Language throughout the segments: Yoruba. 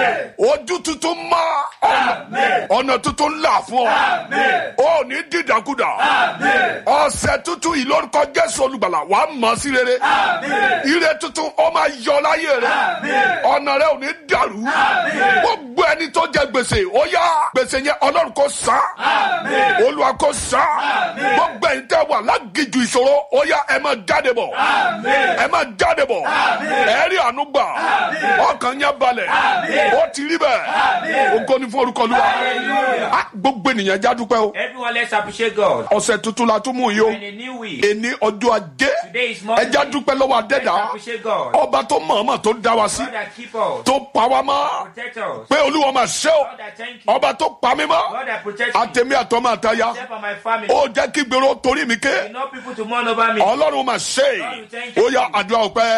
ojú tuntun mọ́ ọ̀nà tuntun là fún ọ ó ní dídàkudà ọ̀sẹ̀ tuntun yìí lórúkọ jésù olùgbàlà wàá mọ̀ sí rere ire tuntun ó máa yọ láyé rẹ ọ̀nà rẹ ò ní dàrú gbogbo ẹni tó jẹ gbèsè ó yá gbèsè yẹn ọlọ́run kò san olúwa kò san gbogbo ẹni tẹ́ wà lágìjù ìṣòro ó yá ẹ máa jáde bọ̀ ẹ máa jáde bọ̀ ẹ rí àánú gbà ọkàn yẹn balẹ̀ ó ti rí bẹ́ẹ̀ ògo ni fún orúkọ olúwa Ah, gbogbo ènìyàn já dúpẹ́ o Everyone, let's appreciate God. ọ̀sẹ̀ tuntun la tún mú yìí o And a new week. èní ọjọ́ ajé Today is Monday. ẹja dúpẹ́ lọ́wọ́ Let's adẹ́dá appreciate God. ọba tó mọ̀ọ́mọ̀ tó dá wa sí God that keep us, tó pa wá mọ́ protect us. pé olúwa máa ṣe o God that thank you. ọba tó pa mí mọ́ God that protect me. àtẹ̀mí àtọ́mọ àtayá Except for my family. ó jẹ́ kí gbèrò torí mi ké Enough people to mourn over me. ọlọ́run máa ṣe é ó yá àdúrà ọpẹ́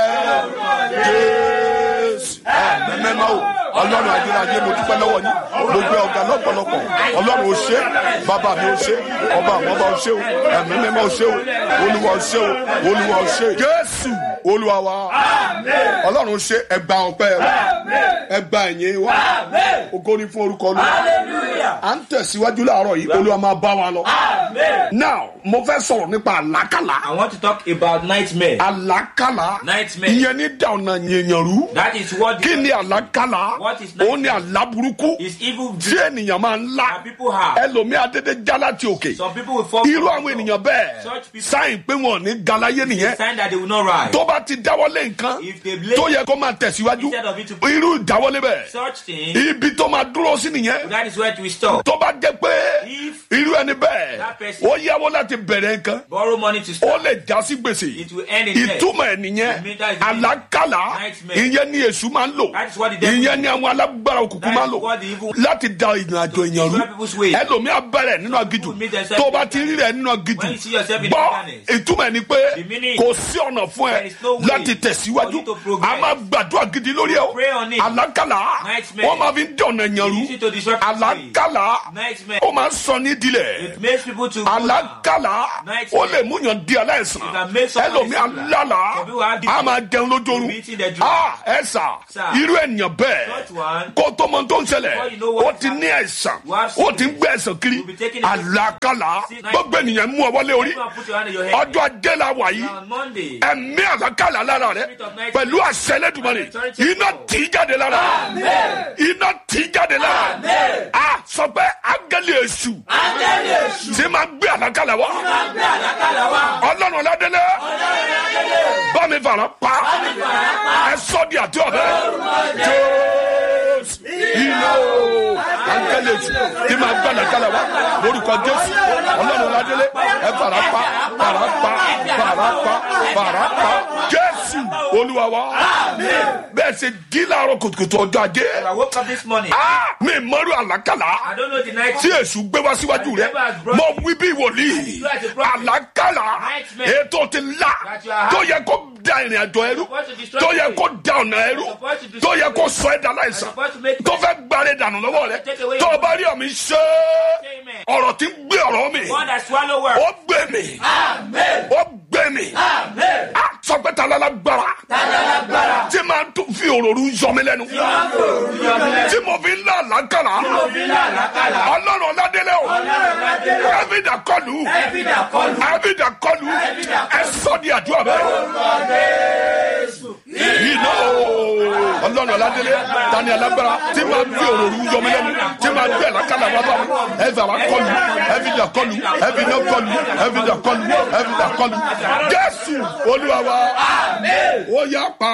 jésù ẹ̀mẹ́mẹ́má o ọlọ́run ayérayé mo dúpẹ́ lọ́wọ́ yín mo gbé ọ̀gá lọ́pọ̀lọpọ̀ ọlọ́run ò ṣe bàbá mi ò ṣe ọba àwọn ọba ò ṣe o ẹ̀mẹ́mẹ́má ò ṣe o olúwa ò ṣe o olúwa ò ṣe jésù olúwa wa ọlọ́run ṣe ẹgbà ọpẹ́ wa ẹgbà ẹ̀yìn wa ògo ni fún orúkọ olúwa à ń tẹ̀síwájú láàárọ̀ yìí olúwa máa bá wa lọ. now mo fẹ́ sọ̀rọ̀ nípa àlákàlà I want to talk about nightmare. àlákàlà Nightmare. ìyẹn ní dànù yẹ̀yàn rú That is what kí ni àlákàlà What is òun ni àlá burúkú is evil tí dream ènìyàn máa ń lá that people have. ẹlòmíà dédé já láti òkè Some people will fall irú from àwọn the ènìyàn bẹ́ẹ̀ Such people- sáyìn pé wọn ò ní galayé nìyẹn sign that they will not rise. tó bá ti dáwọ́lé nǹkan If they blame tó yẹ kó máa tẹ̀síwájú instead of it to irú ìdáwọ́lé bẹ́ẹ̀ such thing, ibi tó máa dúró sí nìyẹn that is where to stop. tó bá jẹ́ pé If irú ẹni bẹ́ẹ̀ That person- ó yáwó láti bẹ̀rẹ̀ nǹkan borrow money to ó start, lè já sí gbèsè it will end in death. ìtumọ̀ ẹ̀ nìyẹn It means that is the meaning. àlákàlà Nightmare. ìyẹn ni èṣù máa ń lò That is what the devil ìyẹn ni àwọn alágbára òkùnkùn That máa ń is lò what the evil- láti da ìrìn àjò èèyàn rú destroy people's way. ẹlòmíà bẹ̀rẹ̀ nínú agijù people meet themselves tó bá in ti rí rẹ̀ nínú agijù When you see yourself in gbọ́ darkness, ìtumọ̀ ẹ̀ ni pé the meaning- kò sí ọ̀nà fún ẹ There is no way láti tẹ̀síwájú for you to progress. a máa gbàdúrà gidi lórí ẹ o Pray on it. àlákàlà Nightmare. wọ́n máa fi ń dẹ̀ ọ̀nà èèyàn rú Use it to destroy people's way. àlákàlà Nightmare. ó máa ń sọ ní ìdílẹ̀ It makes people to go down. alákàlà Nightmare. ó lè mú yàn di aláìsàn It can make somebody ẹlòmí sick. alálà Some people have a máa jẹun lójooru Be eating their dream. a ẹ sà Sir. irú ènìyàn bẹ́ẹ̀ Such one, kó tó mọ tó ń ṣẹlẹ̀ Before you know what ó is ti ní àìsàn You have ó ti ń sickness. gbé àìsàn kiri You'll be taking it- alákàlà See, gbogbo ènìyàn mú ọwọ́ lé orí go and put your hand on your head. ọjọ́ ajé la wà yìí On Monday, ẹ̀mí àlákàlà lára rẹ Spirit of night- pẹ̀lú àṣẹ Ẹlẹ́dùmarè Authority of iná God. tì í jáde lára iná tì í jáde lára a sọ pé áńgẹ́lì èṣù tí máa gbé àlákàlà wá ọlọ́run ọ̀làdélé bá mi fara pa ẹ sọ di àti ọ̀bẹ jésù iná o áńgẹ́lì èṣù tí máa gbé àlákàlà wá lórúkọ jésù ọlọ́run ọ̀làdélé ẹ fara pa fara pa fara pa fara pa jésù olúwa wa bẹ́ẹ̀ ṣe jí láàárọ̀ kùtùkùtù ọjọ́ ajé I woke up this morning. Ah, mi mọ́rú àlákàlà I don't know the night. tí èṣù gbé wá síwájú rẹ mọ wí bí wòlíì àlákàlà ètò ti là tó yẹ kó da ìrìn àjò ẹrú tó yẹ kó da ọ̀nà ẹrú tó yẹ kó sọ ẹ̀dá láìsàn tó fẹ́ gbáre dànù lọ́wọ́ rẹ tó o bá rí ọ̀mí ṣe ọ̀rọ̀ tí ń gbé ọ̀rọ̀ mi God that swallow word. ó gbé mi ó gbé mi a sọ pé ta lálágbára tí máa tún fi òròrú yọ mi lẹ́nu tí mo fi ń lá àlákàlà ọlọ́run ọ̀làdélé o ẹ̀fídà kọlù ẹ̀fídà kọlù ẹ sọ di àdúrà bẹ́ẹ̀ iná o ọlọ́run ọ̀làdélé tani alágbára tí máa fi òròrú yọ mi lẹ́nu tí máa gbé àlákàlà wá bá mi ẹ̀fà wá kọlù ẹ̀fídà kọlù ẹ̀fídà kọlù ẹ̀fídà kọlù ẹ̀fídà kọlù jésù olúwa wa ó yá pa.